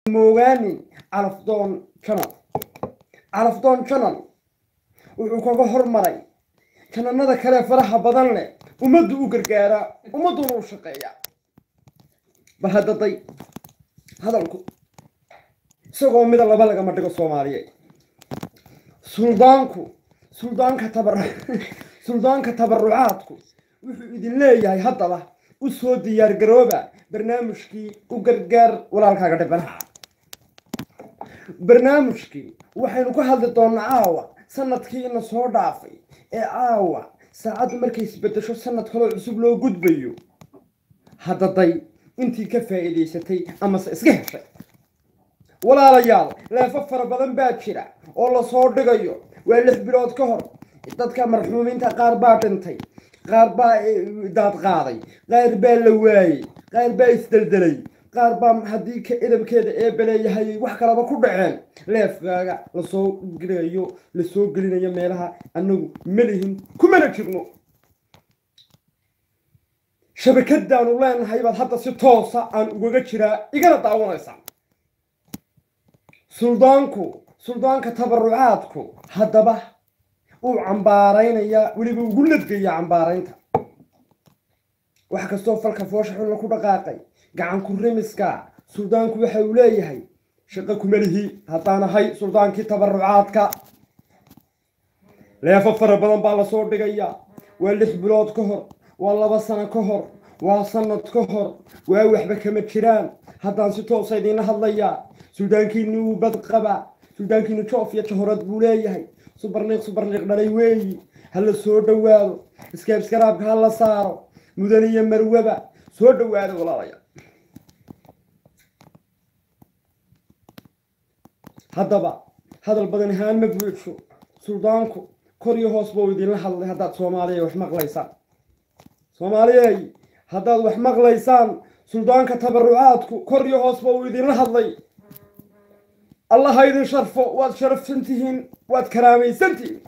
moogaani calafdoon janal calafdoon janal wuxuu kaga hormaray jananada kale faraha badan leh ummaddu u gargaaraa ummadduna u shaqeeyaa bal haddaday hadalku isagoo mida laba lagama dhigo soomaaliyeed suldaanku suldaanka tabar suldaanka tabarucaadku wuxuu idin leeyahay haddaba u soo diyaargarooba barnaamijkii u gargaar walaalkaaga dhibanaha barnaamijkii waxaynu ka hadli doonnaa caawa sanadkiina soo dhaafay ee caawa saacaddu markay isbedesho sanad kaloo cusub loo gudbayo haddaday intii ka faa'iidaysatay amase iska heshay walaalayaal leefo fara badan baa jira oo lasoo dhigayo waa lix bilood ka hor dadka marxuumiinta qaar baa dhintay qaar baa daad qaaday qaar baa la waayey qaar baa isdeldelay qaar baa haddii ka edabkeeda eebaleeyahay wax kalaba ku dhaceen leefkaaga lasoo gelayo lasoo gelinayo meelaha annagu malihin kumana jirno shabakadaanu leenahay baad hadda si toosa aan ugaga jiraa igana daawanaysaa suldaanku suldaanka tabarucaadku haddaba uu cambaaraynayaa weliba ugu nadgaya cambaaraynta wax kastoo falka foosha xunla ku dhaqaaqay gacanku rimiska suldaanku waxa uu leeyahay shaqo kumelihi haddaan ahay suldaankii tabarucaadka leefo fara badan baa lasoo dhigayaa waa lix bilood ka hor waa laba sano ka hor waa sanad ka hor waa waxba kama jiraan haddaan si toosa idiinla hadlayaa suldaankiini wuu bad qabaa suldaankiini joof iyo jahorad buu leeyahay subarniiq subarniiq dhalay weeyi ha la soo dhowaado iskaabskaraabka ha la saaro mudan iyo marwaba soo dhowaado walaalayaal haddaba hadal badan ahaan ma buuxsho suldaanku kor iyo hoos buu idinla hadlay haddaad soomaaliya wax maqlaysaan soomaaliyey haddaad wax maqlaysaan suldaanka tabarucaadku kor iyo hoos buu idinla hadlay allah ha idin sharfo waad sharafsan tihiin waad karaamaysan tihiin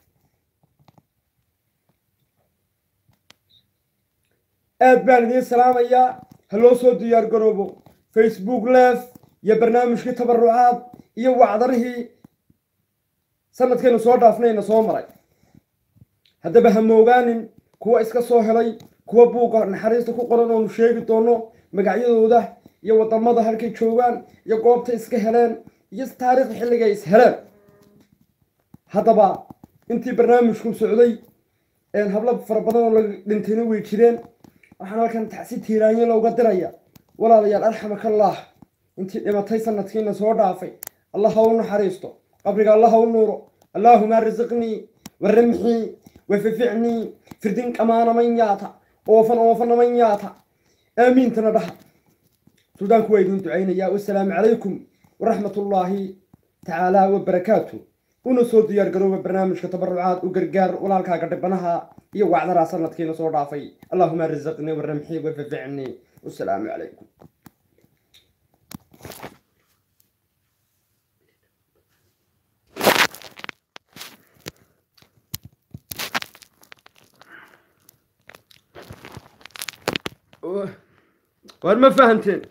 aad baan idiin salaamayaa ha loo soo diyaar garoobo facebook leef iyo barnaamijkii tabarucaad iyo wacdarihii sanadkaynu soo dhaafnayna soo maray haddaba ha moogaanin kuwa iska soo helay kuwa buugga naxariista ku qoran oonu sheegi doono magacyadooda iyo waddamada halkay joogaan iyo goobtay iska heleen iyo taariikhda xilligay is heleen haddaba intii barnaamijku socday hablo fara badan oo la dhintayna way jireen waxaan halkan tacsi tiiraanyo looga diraya walaalayaal arxamakallah intii dhimatay sanadkiina soo dhaafay allah ha u naxariisto qabriga allah ha u nuuro allaahuma risiqnii waramxii wafificnii firdin qamaana man yaata oofan oofana man yaata aamiintana dhaha suldaanku waa idin ducaynayaa wasalaamu calaykum waraxmat ullaahi tacaala wabarakaatu una soo diyaar garooba barnaamijka tabarucaad u gargaar walaalkaaga dhibanaha iyo wacdaraa sanadkiina soo dhaafay allaahuma risiqnii waramxii wafificnii wasalaamu calaykum waar ma fahanteen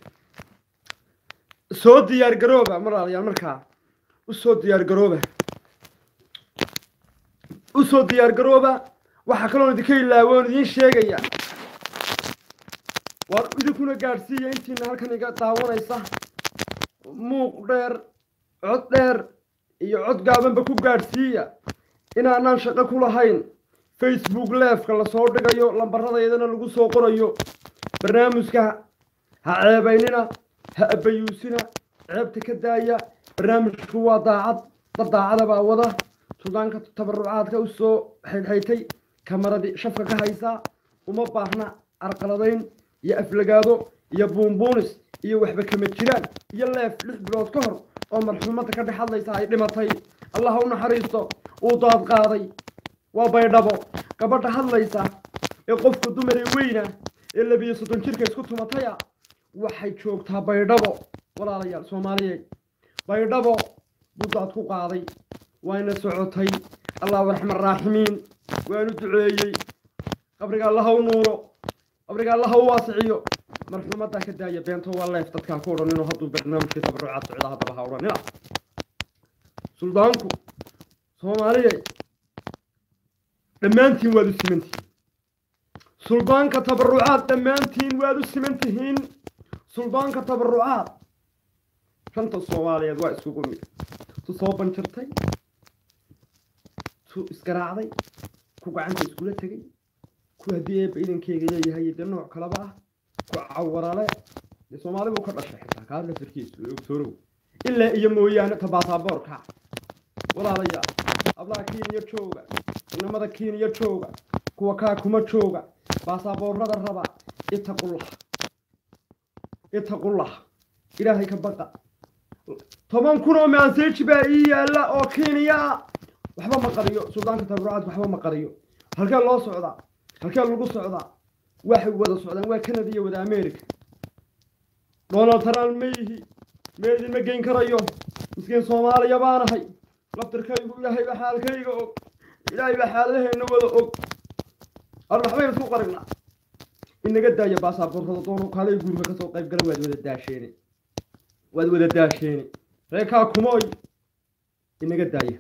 soo diyaar garooba walaalayaal markaa u soo diyaar garooba u soo diyaar garooba waxaa kaloon idinka ilaawoon idiin sheegaya waar idinkuna gaadhsiiya intiina halkan iga daawanaysa muuq dheer cod dheer iyo cod gaabanba ku gaadhsiiya inaanaan shaqo ku lahayn facebook leefka lasoo dhigayo lambaradaydana lagu soo qorayo barnaamijka ha ceebaynina ha abayuusina ceebta ka daaya barnaamijku waa daacad dad daacada baa wada suldaanka tabarucaadka u soo xaydxaytay kamaradii shafka ka haysaa uma baahna arqaladayn iyo aflagaado iyo buunbuunis iyo waxba kama jiraan iyo leef lix bilood ka hor oo marxuumadda ka dhex hadlaysa ay dhimatay allah ha u naxariisto uu daad qaaday waa baydhabo gabadha hadlaysa ee qofka dumaree weyna ee labiyo soddon jirka isku tumataya waxay joogtaa baydhabo walaalayaal soomaaliyeed baydhabo buu daad ku qaaday wayna socotay allahu raxman raaximiin waanu duceeyey qabriga allaha u nuuro qabriga allaha u waasiciyo marxuumadaa ka daaya beento waa leef dadkaan ku odhanino hadduu barnaamijkii tabarucaad socda haddaba ha odhanina suldaanku soomaaliyay dhammaantiin waad u simantihiin suldaanka tabarucaad dhammaantiin waad u siman tihiin suldaanka tabarucaad shanta soomaaliyeed waa iskugu mid tu soo banjirtay tu isgaraacday ku gacanta iskula tegay ku haddii eebba idankeyga leeyahay dee nooc kaleba ah ku cawarale dee soomaali buu ka dhashay xitaa kaa lafirkiisu ogsoorow ilaa iyo mooyaane ta baasaaboorka walaalayaal ablaha kiiniya jooga inamada kiiniya jooga kuwa kaa kuma jooga baasaboorrada raba itaqullah itaqullah ilaahay ka baqa toban kun oo maaseeji baa ii yaalla oo kiiniya waxba ma qariyo suldaanka tabarucaad waxba ma qariyo halkee loo socdaa halkee lagu socdaa waxay wada socdaan waa canada iyo wada america donald trump ma yihi meedin ma geyn karayo miskiin soomaaliya baanahay laftirkaygu ilaahay baa xaalkayga og ilaahay baa xaaladaheenna wada og ar waxbaynu isku qarinaa inaga daaya baasaboorrada doono kaalay guurka kasoo qayb gala waad wada daasheene waad wada daasheene reekaa kumooy inaga daaya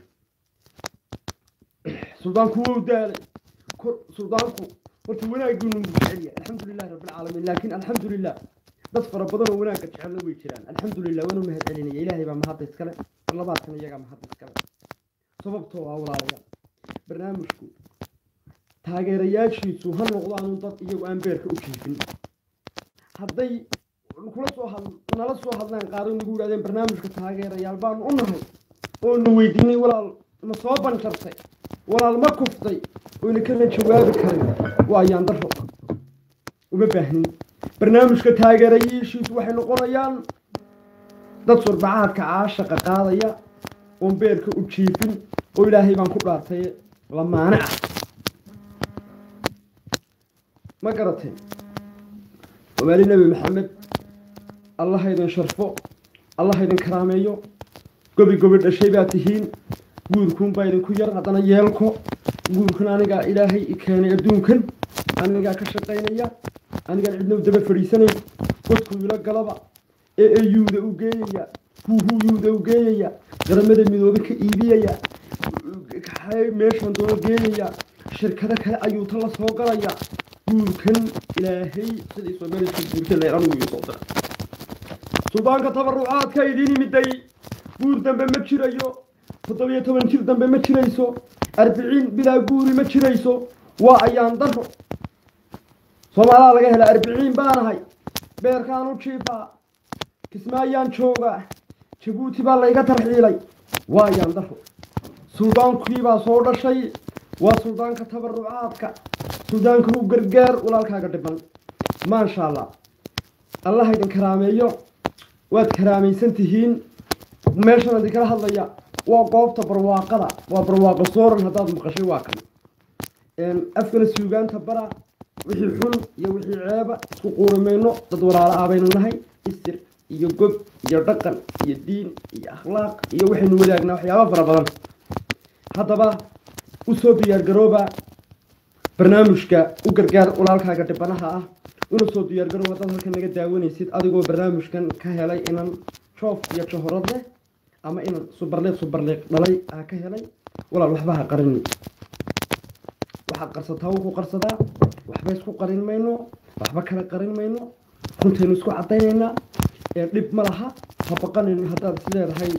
suldaanku wuu daalay suldaanku horta wanaaguu nagu jecel yahay alxamdulilahi rabbilcaalamiin laakiin alxamdulilah dad fara badan oo wanaagga jecelna way jiraan alxamdulilah waanu mahad celinaya ilaahay baa mahadda iskale mar labaadkan iyagaa mahadda iskale sababtoo ah walaalayaal barnaamijku taageerayaashiisu ha noqdaanu dad iyagu aan beerka u jiifin hadday kula soo had nala soo hadlaan qaaro nagu yidhahdeen barnaamijka taageerayaal baanu u nahay oonu weydiinay walaal ma soo banjartay walaal ma kuftay oyna kala jawaabi karin waa ayaan daro uma baahnin barnaamijka taageerayaashiisu waxay noqonayaan dad surbacaadka caashaqa qaadaya oon beerka u jiifin oo ilaahay baan ku dhaartay lamaane ah ma garatay wamaali nebi maxamed allah idin sharfo allah idin karaameeyo gobi gobi dhashay baa tihiin guurkuunbaa idinku yar haddana yeelko guurkan anigaa ilaahay i keenay adduunkan anigaa ka shaqaynaya anigaan cidna u daba fadhiisanayn godku ila galaba ee eyuuda u geeyaya huuhuyuuda u geeyaya qaramada midoobe ka iibiyaya meeshaan doono geeyaya shirkado kale ayuu ta la soo galaya guurkan ilaahay sidii soomaalika guurta leeran uu soo diray suldaanka tabarucaadka idiin imiday guur dambe ma jirayo toddobiyo toban jir dambe ma jirayso arbiciin bilaa guuri ma jirayso waa ayaan daro soomaalaa laga hela arbiciin baanahay beerkaan u jiifaa kismaayaan joogaa jabuuti baa layga tarxiilay waa ayaan daro suldaankiibaa soo dhashay waa suldaanka tabarucaadka suldaanka u gargaar walaalkaaga dhiban maasha allah allah idin karaameeyo waad karaamaysan tihiin meeshan idinkala hadlaya waa goobta barwaaqada waa barwaaqo sooran haddaad maqashay waa kan afkana suugaanta bara wixii xun iyo wixii ceeba isku quurimayno dad walaalo ah baynu nahay isir iyo gob iyo dhaqan iyo diin iyo akhlaaq iyo waxaynu wadaagnaa waxyaaba fara badan haddaba usoo diyaargarooba barnaamijka u gargaar walaalkaaga dhibanaha ah una soo diyaargarooba dad halkan naga daawanaysid adigoo barnaamijkan ka helay inan joof iyo johorad leh ama inan subarleeq subarleeq dhalay aa ka helay walaal waxba ha qarini waxaad qarsataa wuu ku qarsadaa waxba isku qarin mayno waxba kala qarin mayno runtaynu isku caddaynaynaa dhib ma laha ha baqanin haddaad is leedahay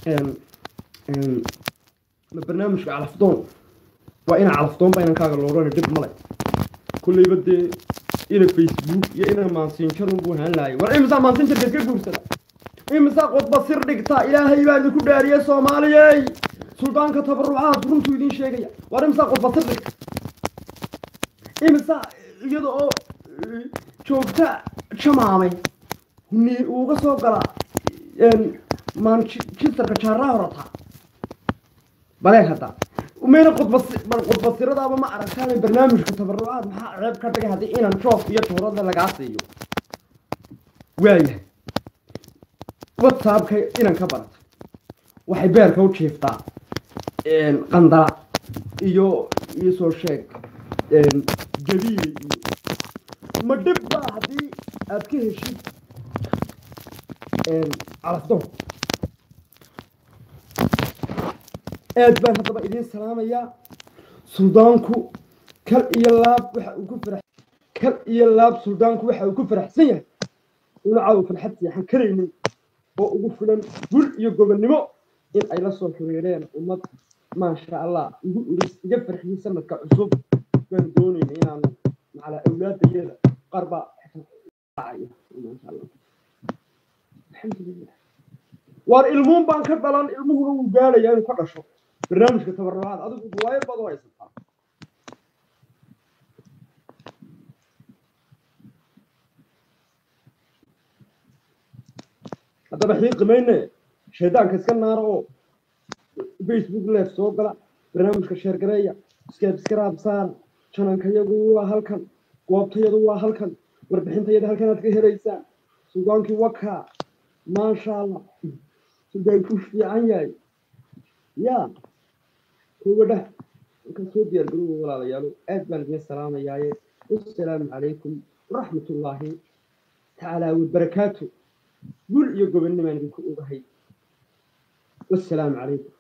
ma barnaamijka calafdoon waa ina calafdoon baa inankaaga loodhana dhib male kulleyba dee ina facebook iyo ina maansiinjarun buu haan laayay war imisaa maansiinjarka iska guursada imisaa qodba sir dhigta ilaahay baa idinku dhaariyey soomaaliyey suldaanka tabarucaad runtuu idiin sheegaya war imisaa qodba sir dhigta imisaa iyada oo joogta jamaame ni uga soo gala manchesterka jaaraha horata balee hadda mayna qodbasiradaaba ma aragtaan barnaamijka tabarucaad maxaa ceeb ka dhigay haddii inan joof iyo joorada lagaa siiyo waayahay whatsappka inan ka barata waxay beerka u jiiftaa qandala iyo iisoo sheeg jabiile iyo ma dhib baa haddii aad ka heshid calafdoon aad baan haddaba idiin salaamayaa suldaanku kal iyo laab waxa uu ku farax kal iyo laab suldaanku waxa uu ku faraxsan yahay una caawa farxad seexan karaynin oo ugu filan gul iyo gobonnimo in ay la soo xiriireen ummad maasha allah igu iris iga farxiyey sanadka cusub baan doonayna inaanu macala awlaadayada qaar baa dhacaya maasha allah alxamdulilah waar ilmuun baan ka dhalan ilmuhuna wuu gaadhayaa inuu ka dhasho barnaamijka tabarrucaad adigu riwaayad baad u haysataa haddaba xiiqi mayne shaydaanka iska naara oo facebook leef soo gala barnaamijka sheergareeya skebskraab saar janankayagu waa halkan goobtayadu waa halkan warbixintayada halkan aad ka helaysaan sugaankii wakaa maasha allah sugaanku fiican yahay ya kuwadha halkan soo diyaar garowa walaalayaalo aad baan idiin salaamayaaye wassalaamu calaykum waraxmatullaahi tacaala wabarakaatu gul iyo gobonnimaan idinku ogahay wassalaamu calaykum